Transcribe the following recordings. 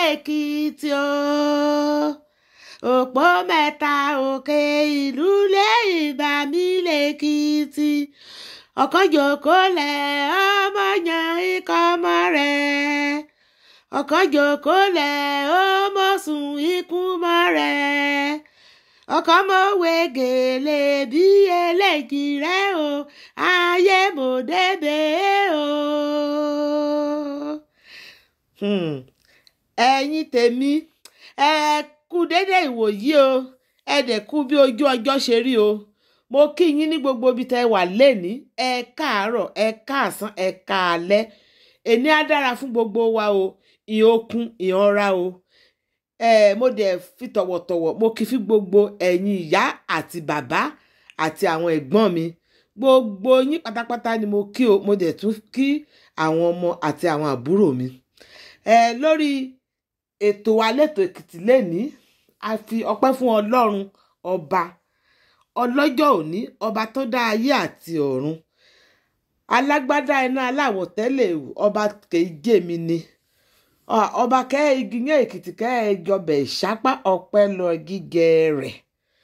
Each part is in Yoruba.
lẹ́kìtì o òpó mẹ́ta òkè ìlú lẹ́yìn bá mi lẹ́kìtì ọkọ̀ jòkó lẹ̀ ọmọ yan ikọ̀ ọmọ rẹ̀ ọkọ̀ jòkó lẹ̀ ọmọ sùn ikú mọ́ rẹ̀ ọkọ̀ mọ̀ wé gèlè bí eléjì rẹ̀ o ayé mo débẹ̀ o. Hmm. ẹ̀yin tèmi ẹ kú dédé ìwòyí o ẹ dẹ̀ kú bí ojú ọjọ́ ṣe rí o mo kí yín ní gbogbo ibi tẹ́ wà lẹ́ni ẹ káàárọ̀ ẹ káàsán ẹ káalẹ́ èní á dára fún gbogbo wa o ìhókun ìhànra o ẹ mo dẹ̀ fi tọ̀wọ̀tọ̀wọ̀ mo kí fi gbogbo ẹ̀yin ìyá àti bàbá àti àwọn ẹ̀gbọ́n mi gbogbo yín pátápátá ni mo kí o mo dẹ̀ tún kí àwọn ọmọ àti àwọn àbúrò mi ẹ lórí ètò alẹ́tò èkìtì lẹ́ni a fi ọpẹ́ fún ọlọ́run ọba ọlọ́jọ́ òní ọba tó dá ayé àti ọ̀run alágbádá iná aláwọ̀ tẹ́lẹ̀ ọba kèéjé mi ni ọba kẹ́ igi yẹn èkìtì kẹ́ ẹ jọbẹ̀ ìṣápá ọpẹ́ lọ gígẹ rẹ̀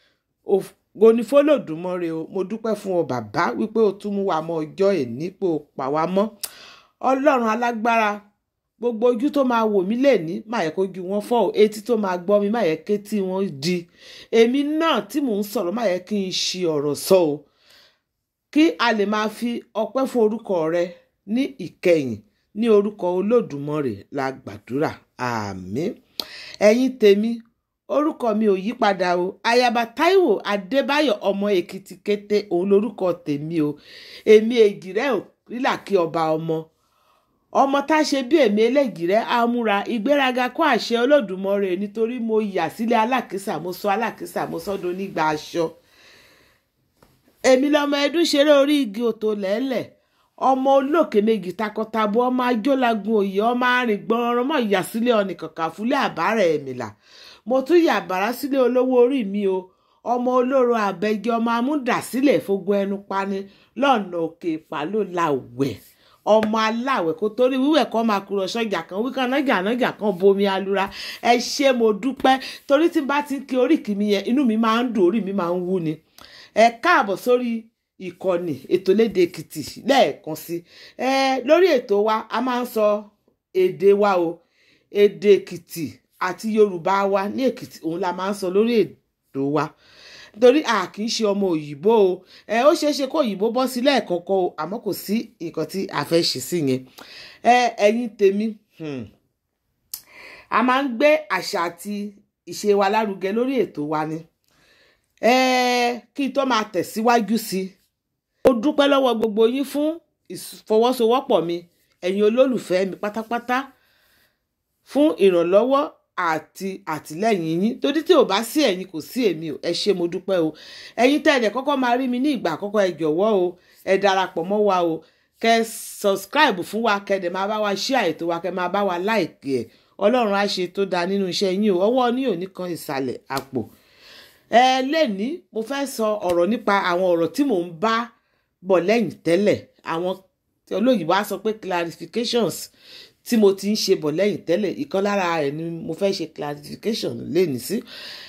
goni fọlọ́dúnmọ́re o mo dúpẹ́ fún ọ bàbá wípé o tún mú wa mọ ọjọ́ èní pé o pa wá mọ́ ọlọ́run alágbára gbogbo ojú tó máa wò mí lẹ́ni má yẹ kójú wọn fọ́ o etí tó máa gbọ́ mi má yẹ kétí wọn di èmi náà tí mò ń sọ̀rọ̀ má yẹ kí n ṣi ọ̀rọ̀ sọ o kí a lè máa fi ọpẹ́ fún orúkọ rẹ ní ìkẹyìn ní orúkọ olódùmarè la gbàdúrà àmín ẹ̀yin tèmi orúkọ mi ò yí padà o ayaba Táíwò Adébáyọ̀ ọmọ Èkìtì kété òun lorúkọ tèmi o èmi èjìrẹ́ ò rílà kí ọba ọmọ ọmọ tá a ṣe bí èmi eléjìrẹ́ amúra ìgbéraga kó àṣẹ olódùmarè nítorí mo yà sílé alákìsà mo sọ alákìsà mo sọdọ nígbà aṣọ èmi lọmọ ẹdún ṣeré orí igi òtò lẹ́lẹ̀ ọmọ olókè méjì takọtabo ọmọ ajólagún òye ọmọ arìn gbọnràn mọ ìyàsílẹ̀ ọ̀nì kàkà fúlẹ̀ àbárẹ̀ ẹ̀mìlà mo tún yà bàrá sílé olówó orí mi o ọmọ olóró àbẹjẹ ọmọ amúdàsílẹ̀ fógun ẹnu pani lọ́nà òkè ìpàló làwẹ̀ ọmọ aláwẹ̀ kó torí wíwẹ̀ kọ́ máa kúrò sọ́jà kan wíkan nájà nájà kan bomi alura ẹ ṣé mo dúpẹ́ torí tí n bá ti ń kí oríkì mi yẹn inú mi máa ń dùn orí mi máa ń wú ni ẹ káàbọ̀ sórí ìkànnì ètò lédè èkìtì lẹ́ẹ̀kan sí ẹ lórí ètò wa a máa ń sọ èdè wa o èdè èkìtì àti yorùbá wa ní èkìtì òun la máa ń sọ lórí ètò wa torí a kì í ṣe ọmọ òyìnbó o ẹ ó ṣeé ṣe kó òyìnbó bọ́ sí lẹ́ẹ̀kọ̀ọ̀kan o àmọ́ kò sí nǹkan tí a fẹ́ ṣe sí yẹn ẹ ẹ̀yin tèmi a máa ń gbé àṣà àti ìṣe wa lárugẹ lórí ètò wa ni ẹ kí n tó máa tẹ̀síwájú sí i mo dúpẹ́ lọ́wọ́ gbogbo yín fún ìfọwọ́sowọ́pọ̀ mi ẹ̀yin olólùfẹ́ mi pátápátá fún ìrànlọ́wọ́ àti àtìlẹ́yìn yín torí tí ò bá sí ẹ̀yin kò sí èmi o ẹ ṣé mo dúpẹ́ o ẹ̀yin tẹ́lẹ̀ kọ́kọ́ máa rí mi ní ìgbà àkọ́kọ́ ẹ jọ̀wọ́ o ẹ darapọ̀ mọ́ wa o kẹ́ subscribe fún wa kẹ́ dẹ̀ máa bá wa share ètò wa kẹ́ máa bá wa like ẹ̀ ọlọ́run á ṣe tó dáa nínú iṣẹ́ yín o ọwọ́ ní òní kan ìsàlẹ̀ àpò ẹ lẹ́ni mo fẹ́ sọ ọ̀rọ̀ nípa àwọn ọ̀rọ̀ tí mò ń bá bọ̀ lẹ́yìn tẹ́lẹ̀ àwọn olóyìnbó á sọ pé clarifications tí mo ti ń ṣe bọ̀ lẹ́yìn tẹ́lẹ̀ ìkan lára ẹ̀ ni mo fẹ́ ṣe clarification lẹ́ni sí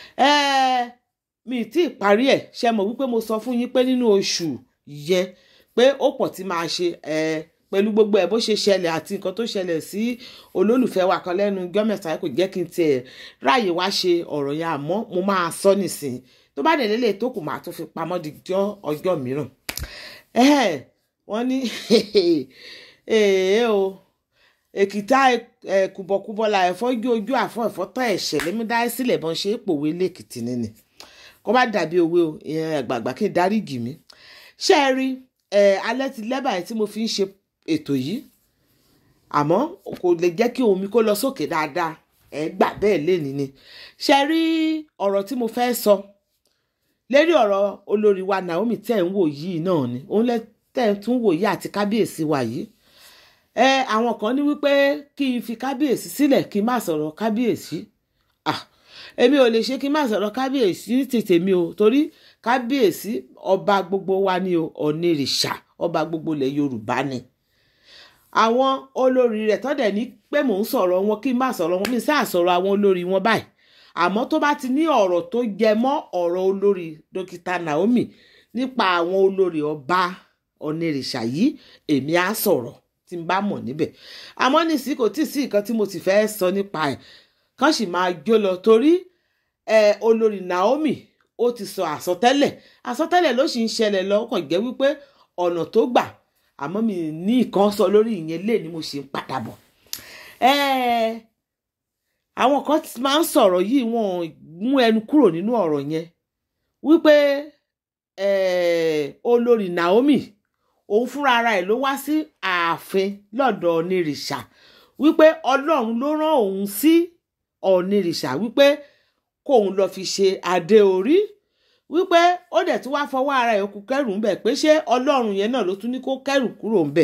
mi tí ì parí ẹ̀ ṣe mọ̀ wípé mo sọ fún yín pé nínú oṣù yẹn pé ó pọ̀ tí máa ṣe pẹ̀lú gbogbo ẹ̀ bó ṣe ṣẹlẹ̀ àti nǹkan tó ṣẹlẹ̀ sí olólùfẹ́ wa kan lẹ́nu gọ́mẹ̀ta kò jẹ́ kí n tiẹ̀ ráàyè wá ṣe ọ̀rọ̀ yẹn àmọ́ mo máa sọ nísìn tó bá dẹ̀ lélẹ̀ tó kù máa tó fi pamọ́ di ọjọ́ mìíràn wọ́n ní o èkìtà kùbọ̀kùbọ̀ la ẹ̀fọ́ jó ojú àfọ́ ẹ̀fọ́ tán ẹ̀ṣẹ̀ lẹ́mí dá sílẹ̀ bọ́n ṣe é pòwe lẹ́kìtì nínú kó bá dàbí òwe o ìyẹn àgbààgbà kí n dáríjì mí ṣé ẹ rí alẹ́ ti lẹ́bàá tí mo fi ń ṣe ètò yìí àmọ́ kò lè jẹ́ kí omi kó lọ sókè dáadáa ẹ gbà bẹ́ẹ̀ lénìí ni ṣe rí ọ̀rọ̀ tí mo fẹ́ sọ lérí ọ̀rọ̀ olórí wa Naomi tẹ̀ ń wò yìí náà ni òun lẹ tẹ̀ ń tún wò yìí àti kábíyèsí wa yìí ẹ àwọn kan ní wípé kí n fi kábíyèsí sílẹ̀ kí n má sọ̀rọ̀ kábíyèsí ah èmi ò lè ṣe kí n má sọ̀rọ̀ kábíyèsí ní tètè mi o torí kábíyèsí ọba gbogbo wa ni o ọ̀nìrìṣà ọba gbogbo ilẹ̀ Yorùbá ni àwọn olórí rẹ̀ tọ́dẹ̀ ní pé mò ń sọ̀rọ̀ wọn kí n má sọ̀rọ̀ wọn mi sáà sọ̀rọ̀ àwọn olórí wọn báyìí àmọ́ tó bá ti ní ọ̀rọ̀ tó jẹ mọ́ ọ̀rọ̀ olórí dókítà Naomi nípa àwọn olórí ọba onírìṣà yìí èmi á sọ̀rọ̀ tí n bá mọ̀ níbẹ̀ àmọ́ nísìí kò tí ì sí nǹkan tí mo ti fẹ́ sọ nípa ẹ̀ kán sì máa jó lọ torí ẹ olórí Naomi ó ti sọ àsọtẹ́lẹ̀ àsọtẹ́lẹ̀ ló sì ń ṣẹlẹ̀ lọ kàn jẹ́ wípé ọ̀nà tó gbà àmọ́ mi ní nǹkan sọ lórí ìyẹn lé ni mo ṣe ń padà bọ̀ àwọn kan máa ń sọ̀rọ̀ yìí wọ́n mú ẹnu kúrò nínú ọ̀rọ̀ yẹn wípé olórí Naomi òun fúnra ara ẹ̀ ló wá sí ààfin lọ́dọ̀ onírìṣà wípé ọlọ́run ló rán òun sí onírìṣà wípé kóun lọ fi ṣe adé orí wípé ó dẹ̀ tún wá fọwọ́ ara ẹ̀ kú kẹ́rù ńbẹ̀ pé ṣé ọlọ́run yẹn náà ló tún ní kó kẹ́rù kúrò ńbẹ̀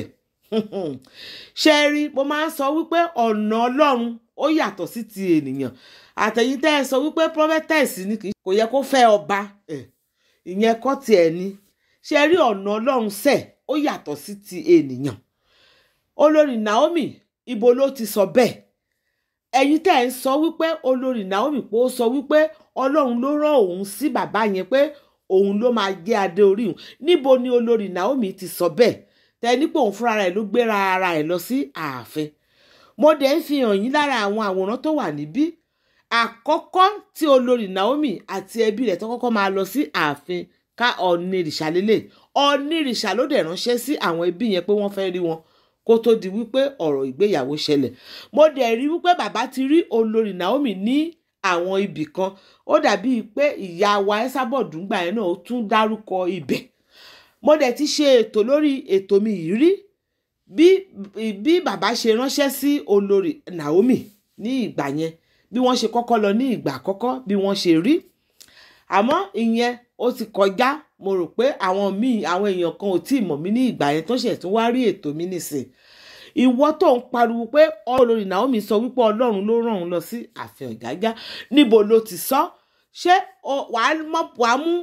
ṣe rí mo máa ń sọ wípé ọ̀nà ọlọ́run ó yàtọ̀ sí ti ènìyàn àtẹ̀yìn tẹ́ ẹ sọ wípé prophetess ni kì í kò yẹ kó fẹ́ ọba ìyẹn kọ́ tiẹ̀ ni ṣe rí ọ̀nà ọlọ́run sẹ̀ ó yàtọ̀ sí ti ènìyàn olórí Naomi ibo ló ti sọ bẹ́ẹ̀ ẹ̀yin tẹ́ ẹ̀ ń sọ wípé olórí Naomi pé ó sọ wípé ọlọ́run ló rán òun sí bàbá yẹn pé òun ló máa jẹ́ adé orí òun níbo ni olórí Naomi ti sọ bẹ́ẹ̀ tẹ́ ní pé òun fúnra rẹ̀ ló gbéra ara ẹ̀ lọ sí ààfin mo dẹ̀ ń fi hàn yín lára àwọn àwòrán tó wà níbí àkọ́kọ́ tí olórí Naomi àti ẹbí rẹ̀ tó kọ́kọ́ máa lọ sí ààfin ká ọ̀nìrìṣà lélẹ̀ ọ̀nìrìṣà ló dẹ̀ ránṣẹ́ sí àwọn ẹbí yẹn pé wọ́n fẹ́ rí wọn kó tó di wípé ọ̀rọ̀ ìgbéyàwó ṣẹlẹ̀ mo dẹ̀ rí wípé bàbá ti rí olórí Naomi ní àwọn ibì kan ó dàbí pé ìyá wa ẹ́sàbọ̀dù ńgbà yẹn náà ó tún dárúkọ ibẹ̀ mo dẹ̀ ti ṣe ètò lórí ètò mi yìí rí bí bí bàbá ṣe ránṣẹ́ sí olórí Naomi ní ìgbà yẹn bí wọ́n ṣe kọ́kọ́ lọ ní ìgbà àkọ́kọ́ bí wọ́n ṣe rí àmọ́ ìyẹn ó ti kọjá mo rò pé àwọn míì àwọn èèyàn kan ò tí ì mọ̀ mí ní ìgbà yẹn tó ṣẹ̀ tún wá rí ètò mi nìsín ìwọ tó ń pariwo pé olórí Naomi sọ wípé ọlọ́run ló rán òun lọ sí ààfin Ọ̀jájá níbo ló ti sọ ṣé wàá mú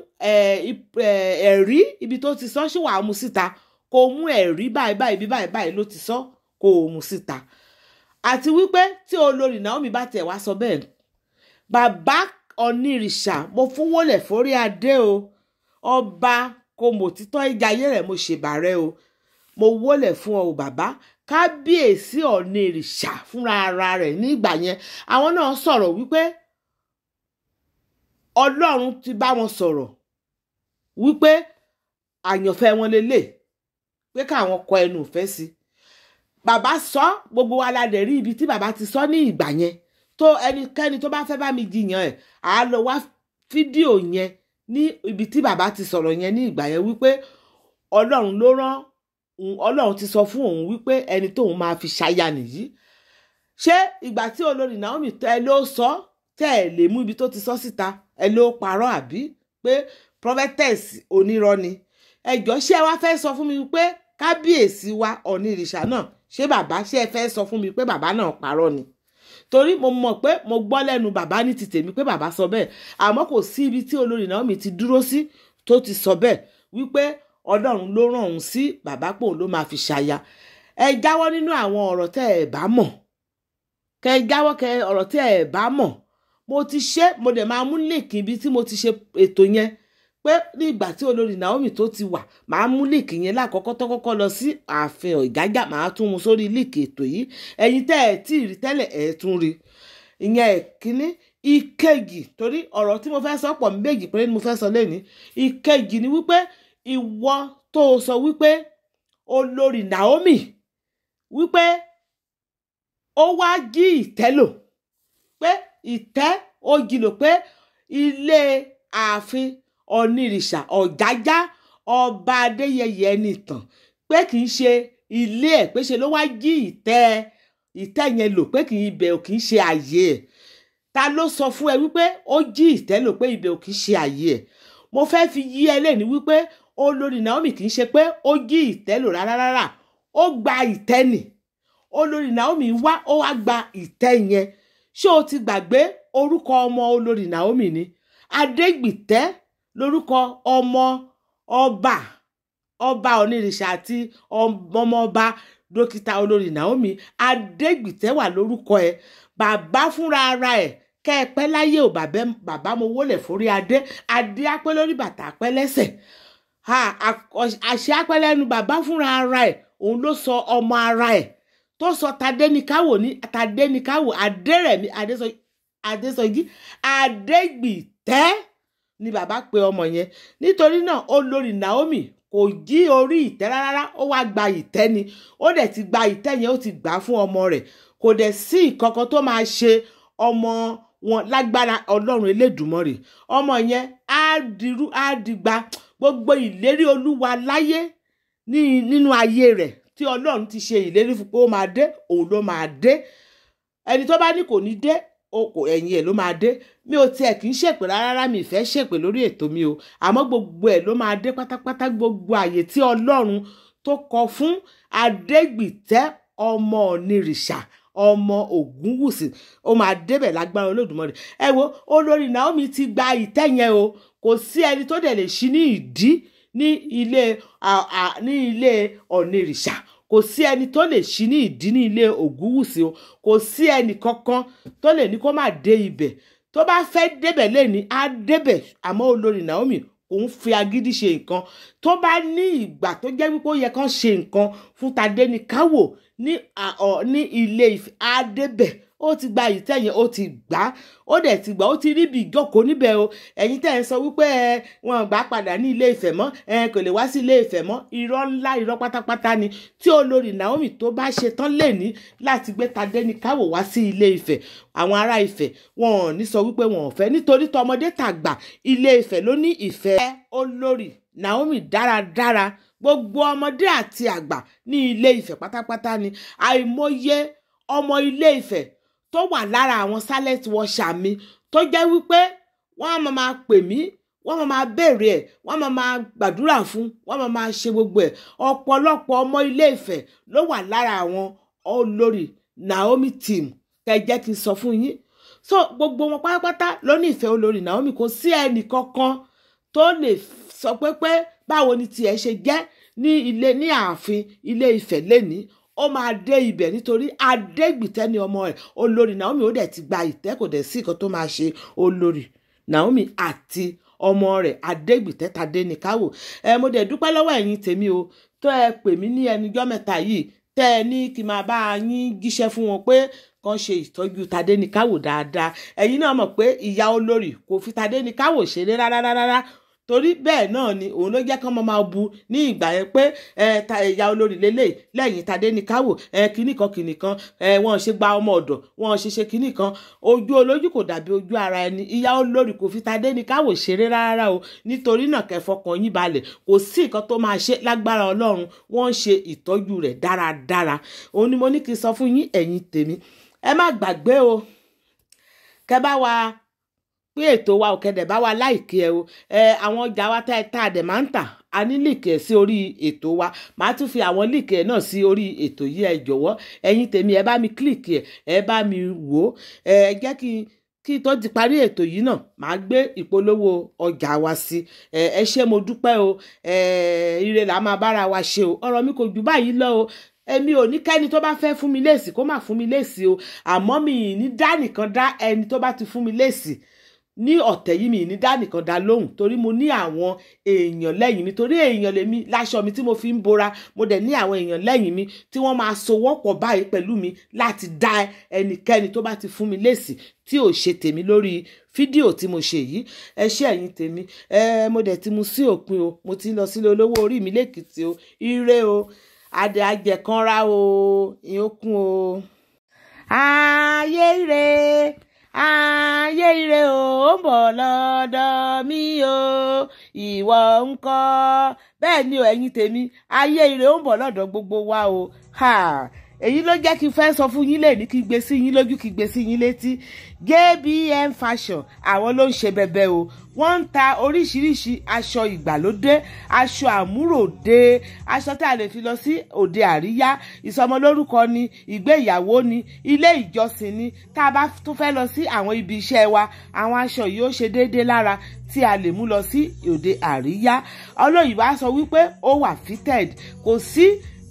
ẹ̀rí ibi tó ti sọ ṣé wàá mú síta kó o mú ẹ̀rí báyìí báyìí bí báyìí báyìí ló ti sọ kó o mú síta àti wípé tí olórí Naomi bá tẹ̀ wá sọ bẹ́ẹ̀ bàbá onírìṣà mo fún wọlé forí adé o ọba kò mọ̀ títọ́ ìjà ayé rẹ̀ mo ṣèbàrẹ́ o mo wọlé fún ọ bàbá kábíyèsí onírìṣà fúnra ara rẹ̀ nígbà yẹn àwọn náà sọ̀rọ̀ wípé ọlọ́run ti bá wọn sọ̀rọ̀ wípé àyànfẹ́ wọn lélẹ̀ pé káwọn kọ ẹnu ìfẹ́ sí bàbá sọ gbogbo wa la dẹ̀ rí ibi tí bàbá ti sọ ní ìgbà yẹn tó ẹnikẹ́ni tó bá fẹ́ bá mi jiyàn ẹ̀ á lọ wá fídíò yẹn ní ibi tí bàbá ti sọ̀rọ̀ yẹn ní ìgbà yẹn wípé ọlọ́run ló rán ọlọ́run ti sọ fún òun wípé ẹni tóun máa fi ṣaya nìyí ṣé ìgbà tí olórí Naomi ẹ ló sọ tẹ́ ẹ lè mú ibi tó ti sọ síta ẹ ló parọ́ àbí pé prophetess onírọ́ ni ẹjọ́ ṣé ẹ wá fẹ́ sọ fún mi pé kábíyèsí wa onírìṣà náà ṣé bàbá ṣé ẹ fẹ́ sọ fún mi pé bàbá náà parọ́ ni torí mo mọ̀ pé mo gbọ́ lẹ́nu bàbá ní ti tèmi pé bàbá sọ bẹ́ẹ̀ àmọ́ kò sí ibi tí olórí Naomi ti dúró sí tó ti sọ bẹ́ẹ̀ wípé ọlọ́run ló rán òun sí bàbá pò ló máa fi ṣaya ẹ jáwọ́ nínú àwọn ọ̀rọ̀ tẹ́ ẹ bá mọ̀ kẹ ẹ jáwọ́ kẹ ọ̀rọ̀ tẹ́ ẹ bá mọ̀ mo ti ṣe mo dẹ̀ máa mú líǹkì ibi tí mo ti ṣe ètò yẹn pé ní ìgbà tí olórí Naomi tó ti wà màá mú líǹkì yẹn lákọ́kọ́ tó kọ́kọ́ lọ sí ààfin Ọ̀jájá màá tún mu sórí líǹkì ètò yìí ẹ̀yin tẹ́ ẹ tí ì rí tẹ́lẹ̀ ẹ̀ tún rí ìyẹn ìkíní ìkejì torí ọ̀rọ̀ tí mo fẹ́ sọ pọ̀ méjì péré ni mo fẹ́ sọ lẹ́ni ìkejì ni wípé ìwọ tó o sọ wípé olórí Naomi wípé ó wá jí ìtẹ́ lò pé ìtẹ́ ó jí lò pé ilé ààfin onírìṣà Ọ̀jájá ọba Adéyẹyè Ẹnìtàn pé kì í ṣe ilé ẹ̀ pé ṣe ló wá jí ìtẹ́ ìtẹ́ yẹn lò pé kì í ibẹ̀ ò kì í ṣe àyè ẹ̀ ta ló sọ fún ẹ wípé ó jí ìtẹ́ lò pé ibẹ̀ ò kì í ṣe àyè ẹ̀ mo fẹ́ fi yí ẹ lẹ́ni wípé olórí Naomi kì í ṣe pé ó jí ìtẹ́ lò rárá rárá ó gba ìtẹ́ nì olórí Naomi wá ó wá gba ìtẹ́ yẹn ṣé o ti gbàgbé orúkọ ọmọ olórí Naomi ni Adégbìtẹ́ lórúkọ ọmọ ọba ọba onírìṣà àti ọmọ ọba dókítà olórí Naomi Adégbìtẹ́ wà lórúkọ ẹ̀ bàbá fúnra ara ẹ̀ kẹ́ ẹ pẹ́ láyé ò bàbá mo wólẹ̀ forí adé adé apẹ́ lórí bàtà apẹ́ lẹ́sẹ̀ àṣẹ apẹ́ lẹ́nu bàbá fúnra ara ẹ̀ òun ló sọ ọmọ ara ẹ̀ tó sọ tadénikáwò ní tadénikáwò adérẹ̀mí adésọjí adégbìtẹ́ ni bàbá pe ọmọ yẹn nítorí náà olórí Naomi kò jí orí ìtẹ́ rárá ó wá gba ìtẹ́ ni ó dẹ̀ ti gba ìtẹ́ yẹn ó ti gbà fún ọmọ rẹ̀ kò dẹ̀ sí ìkankan tó máa ṣe ọmọ wọn lágbára ọlọ́run elédùmarè ọmọ yẹn á dirú á digba gbogbo ìlérí olúwa láyé ní nínú ayé rẹ̀ tí ọlọ́run ti ṣe ìlérí fún pé ó máa dé òun ló máa dé ẹni tó bá ní kò ní dé kò ẹ̀yìn ẹ̀ ló máa dé mi ò tiẹ̀ kì í ṣèpè rárá mi ìfẹ́ ṣèpè lórí ètò mi o àmọ́ gbogbo ẹ̀ ló máa dé pátápátá gbogbo àyè tí ọlọ́run tó kọ fún adégbìtẹ́ ọmọ onírìṣà ọmọ ògúnwùsì ó máa débẹ̀ lágbára olódùmarè ẹ wo olórí Naomi ti gba ìtẹ́ yẹn o kò sí ẹni tó dẹ̀ lè ṣí ní ìdí ní ilé ní ilé onírìṣà kò sí ẹni tó lè ṣí ní ìdí ní ilé ògúnwùsì o kò sí ẹnì kankan tó lè ní kó má dé ibẹ̀ tó bá fẹ́ débẹ̀ lẹ́ni á débẹ̀ àmọ́ olórí Naomi òun fi agídí ṣe nǹkan tó bá ní ìgbà tó jẹ́ wípé ó yẹ kán ṣe nǹkan fún Tadéníkáwò ní ní ilé Ifẹ̀ á débẹ̀ ó ti gba ìtẹ̀yìn ó ti gbà á ó dẹ̀ ti gbà ó ti rí ibi ìjókòó níbẹ̀ o ẹ̀yin tẹ̀ ń sọ wípé ẹ wọn gbà padà ní ilé Ifẹ̀ mọ́ ẹ kò lè wá sí ilé Ifẹ̀ mọ́ irọ́ ńlá irọ́ pátápátá ni tí olórí Naomi tó bá ṣe tán lè ní láti gbé Tadéníkáwò wá sí ilé Ifẹ̀ àwọn ará Ifẹ̀ wọn ò ní sọ wípé wọn ò fẹ́ nítorí tọmọdé tàgbà ilé Ifẹ̀ ló ní ìfẹ́ olórí Naomi dáradára gbogbo ọmọdé àti àgbà ní ilé Ifẹ̀ pátápátá ni àìmọye ọmọ ilé Ifẹ̀ tó wà lára àwọn silent watcher mi tó jẹ́ wípé wọ́n á máa máa pè mí wọ́n máa máa béèrè ẹ̀ wọ́n máa máa gbàdúrà fún wọ́n máa máa ṣe gbogbo ẹ̀ ọ̀pọ̀lọpọ̀ ọmọ ilé Ifẹ̀ ló wà lára àwọn olórí Naomi team kẹ́ jẹ́ kí n sọ fún yín so gbogbo wọn pátápátá ló ní ìfẹ́ olórí Naomi kò sí ẹnì kankan tó lè sọ pé pé báwo ni tiẹ̀ ṣe jẹ́ ní ilé ní ààfin ilé Ifẹ̀ lẹ́ni ó máa dé ibẹ̀ nítorí adégbìtẹ́ ni ọmọ ẹ̀ olórí Naomi ó dẹ̀ ti gba ìtẹ́ kò dẹ̀ sí nǹkan tó máa ṣe olórí Naomi àti ọmọ rẹ̀ adégbìtẹ́ Tadéníkáwò ẹ mo dẹ̀ dúpẹ́ lọ́wọ́ ẹ̀yin tèmi o tó ẹ pè mí ní ẹnujọ́ mẹ́ta yìí tẹ́ ẹ ní kí n máa bá yín jíṣẹ́ fún wọn pé kàn ṣe ìtọ́jú Tadéníkáwò dáadáa ẹ̀yin náà mọ̀ pé ìyá olórí kò fi Tadéníkáwò ṣeré rárá rárá torí bẹ́ẹ̀ náà ni òun ló jẹ́ kán máa máa bu ní ìgbà yẹn pé ẹ̀yà olórí lélẹ̀ lẹ́yìn Tadéníkáwò kínní kan kínní kan wọ́n ṣe gba ọmọ ọ̀dọ̀ wọ́n ṣe ṣe kínní kan ojú olójú kò dàbí ojú ara ẹni ìyá olórí kò fi Tadéníkáwò ṣeré rárá o nítorí náà kẹfọkàn yín balẹ̀ kò sí nǹkan tó máa ṣe lágbára ọlọ́run wọ́n ń ṣe ìtọ́jú rẹ̀ dáradára òun ni mo ní kí n sọ fún yín ẹ̀yin tèmi ẹ má gbàgbé o kẹ bá wa pé ètò wa òkèdè bá wa láìkí ẹ o ẹ àwọn ọjà wa tá ẹ tá a dẹ̀ máa ń tà a ní líìkì ẹ sí orí ètò wa màá tún fi àwọn líìkì ẹ náà sí orí ètò yìí ẹ jọ̀wọ́ ẹ̀yin tèmi ẹ bá mi kílìkì ẹ ẹ bá mi wò ó ẹ jẹ́ kí kí tó ti parí ètò yìí náà màá gbé ìpolówó ọjà wa sí ẹ ẹ ṣé mo dúpẹ́ o ẹ ire là máa bára wa ṣe o ọ̀rọ̀ mi kò jù báyìí lọ o èmi ò ní kẹ́ni tó bá fẹ́ fún mi léèsì kó má fún mi léèsì o àmọ́ mi ì ní dá nìkan dá ẹni tó bá ti fún mi léèsì ní ọ̀tẹ̀ yìí mi ní dá nìkan dá lóhùn torí mo ní àwọn èèyàn lẹ́yìn mi torí èèyàn lèmi láṣọ mi tí mo fi ń bora mo dẹ̀ ní àwọn èèyàn lẹ́yìn mi tí wọ́n máa sowọ́pọ̀ báyìí pẹ̀lú mi láti dá ẹnikẹ́ni tó bá ti fún mi lésì tí ò ṣe tèmi lórí fídíò tí mo ṣe yìí ẹ ṣé ẹ̀yin tèmi ẹ mo dẹ̀ ti mu sí òpin o mo ti ń lọ sílé olówó orí mi lẹ́kìtì o ire o adé ajẹ̀kanra o ìyókùn o. ayé ire ayé ire o ń bọ̀ lọ́dọ̀ mi o ìwọ ńkọ́ bẹ́ẹ̀ ni o ẹ̀yin tèmi ayé ire ó ń bọ̀ lọ́dọ̀ gbogbo wa o ha èyí ló jẹ́ kí n fẹ́ sọ fún yín lẹ́ni kí gbé sí yín lójú kí gbé sí yín létí JBM Fashion àwọn ló ń ṣe bẹbẹ o wọ́n ń ta oríṣiríṣi aṣọ ìgbàlódé aṣọ àmúròde aṣọ tá a lè fi lọ sí òde àríyá ìsọmọlórúkọ ni ìgbéyàwó ni ilé ìjọsìn ni tá a bá tún fẹ́ lọ sí àwọn ibi iṣẹ́ wa àwọn aṣọ yìí ó ṣe déédéé lára tí a lè mú lọ sí òde àríyá olóyìnbó á sọ wípé ó wà fitted kò sí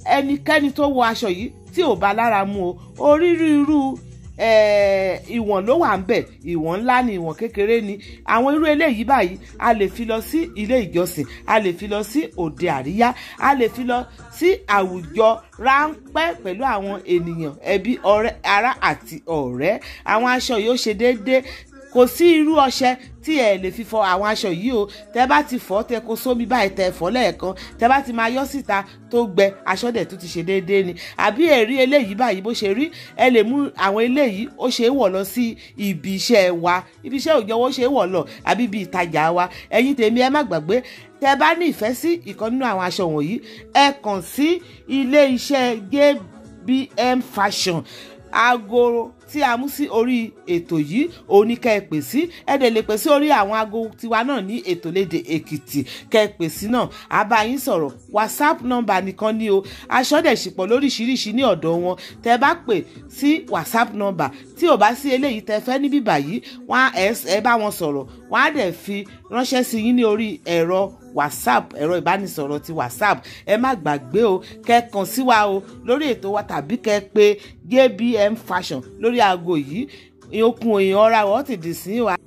ẹnikẹ́ni tó wọ aṣọ yìí tí ò bá lára mu o onírúurú eh, ìwọ̀n ló wà ń bẹ̀ ìwọ̀n ńlá ni ìwọ̀n kékeré ni àwọn irú eléyìí báyìí a lè fi lọ sí ilé ìjọsìn a lè fi lọ sí òde àríyá a lè fi lọ sí àwùjọ ráńpẹ́ pẹ̀lú àwọn ènìyàn ẹbí ọ̀rẹ́ ará àti ọ̀rẹ́ àwọn aṣọ yìí ó ṣe déédéé kò sí irú ọṣẹ tí ẹ lè fi fọ àwọn aṣọ yìí o tẹ bá ti fọ tẹ kó sómi báyìí tẹ fọ lẹ́ẹ̀kan tẹ bá ti máa yọ síta tó gbẹ aṣọ dẹ̀ tó ti ṣe déédéé ni àbí ẹ̀rí eléyìí báyìí bó ṣe rí ẹ lè mú àwọn eléyìí ó ṣe é wọ̀ lọ sí ibi iṣẹ́ wa ibi iṣẹ́ òjò ó ṣe é wọ̀ lọ àbí ibi ìtajà wa ẹ̀yin tèmi ẹ má gbàgbé tẹ bá ní ìfẹ́ sí ìkan nínú àwọn aṣọ wọ̀nyí ẹ kàn sí ilé iṣẹ́ JBM Fashion aago tí a mú sí orí ètò yìí òun ni kẹ́ ẹ pè sí ẹ dẹ̀ lè pè sí orí àwọn aago tiwa náà ní ètò léde èkìtì kẹ́ ẹ pè sí náà a bá yín sọ̀rọ̀ whatsapp nọ́mbà nìkan ni o aṣọ dẹ̀ ṣìpọ̀ lóríṣiríṣi ní ọ̀dọ̀ wọn tẹ́ bá pè sí whatsapp nọ́mbà tí ò bá sí eléyìí tẹ́ fẹ́ níbí báyìí wọ́n á ẹ bá wọn sọ̀rọ̀ wọ́n á dẹ̀ fi ránṣẹ́ sí yín ní orí ẹ̀rọ whatsapp ẹ̀rọ ìbánisọ̀rọ̀ ti whatsapp ẹ má gbàgbé o kẹ́ kàn sí wa o lórí ètò wa tàbí kẹ́ pè JBM Fashion lórí aago yìí okun èèyàn ọ̀ra wọ́n ti dì sí wa.